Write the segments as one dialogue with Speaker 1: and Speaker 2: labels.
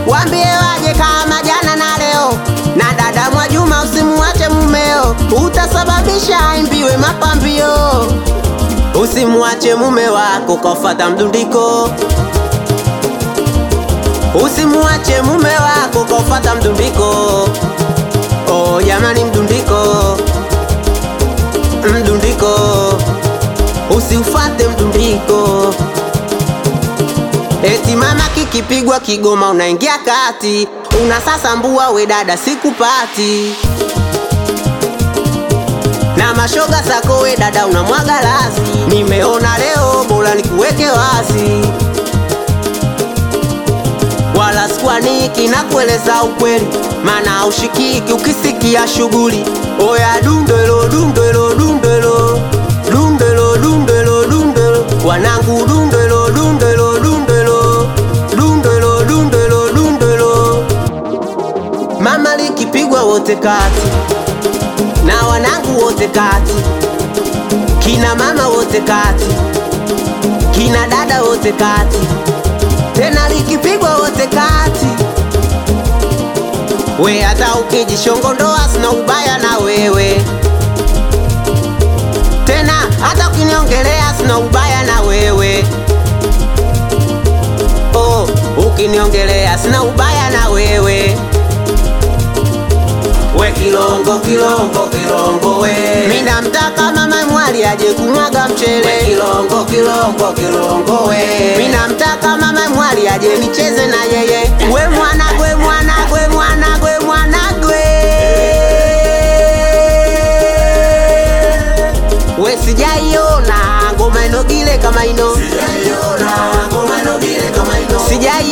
Speaker 1: Wambie waje kama jana na leo, na dada Mwajuma usimuache mumeo, utasababisha aimbiwe mapambio. Usimuache mume wako kafata mdundiko, usimuache mume wako kafata mdundiko. Oh jamani, mdundiko, mdundiko, usiufate mdundiko. Eti mama kikipigwa Kigoma unaingia kati, unasasambua we dada sikupati, na mashoga zako we dada unamwaga lasi. Nimeona leo bora nikuweke wazi, wala sikuaniki na kueleza ukweli, mana ushikiki ukisikia shughuli. Oya dundelo dundelo dundelo dundelo dundelo dundelo wanangu dundelo dundelo dundelo dundelo dundelo dundelo mama likipigwa wote kati na wanangu wote kati kina mama wote kati kina dada wote kati tena likipigwa wote kati we hata ukijishongondoa sina ubaya na wewe tena hata ukiniongelea sina ubaya na wewe oh, ukiniongelea sina ubaya na wewe we kilongo kilongo kilongo we mi namtaka mama mwali aje kumwaga mchele we kilongo kilongo kilongo we mi namtaka mama mwali aje nicheze na yeye we mwana gwe mwana gwe mwana gwe mwana gwe we sijaiona ngoma inogile kama ino sijaiona ngoma inogile kama ino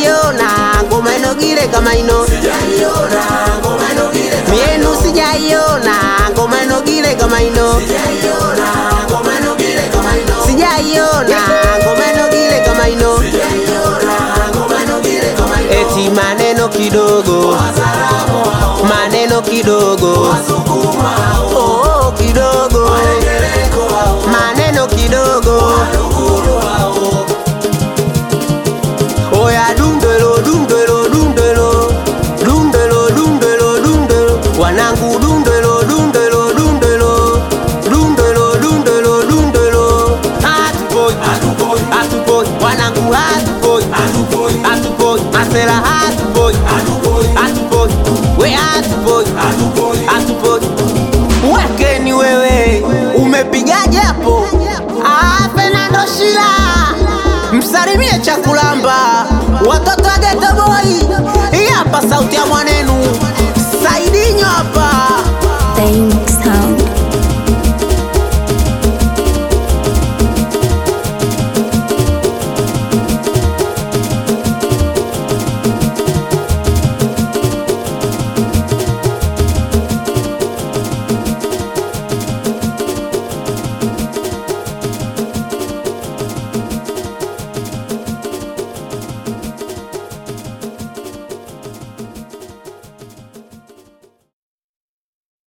Speaker 1: mienu sijaiona ngoma inogile kama ino sijaiona ngoma inogile kama ino eti maneno kidogo maneno kidogo oh, kidogo maneno kidogo oya dundelo dundelo dundelo dundelo dundelo dundelo wanangu dundelo dundelo dundelo dundelo dundelo dundelo hatupoi hatupoi wanangu hatupoi hatupoi masela hatupoi hatupoi we hatupoi hatupoi wekeni wewe umepigaje hapo Ah, Fernando Shila msalimie chakulamba watoto wa Geto Boy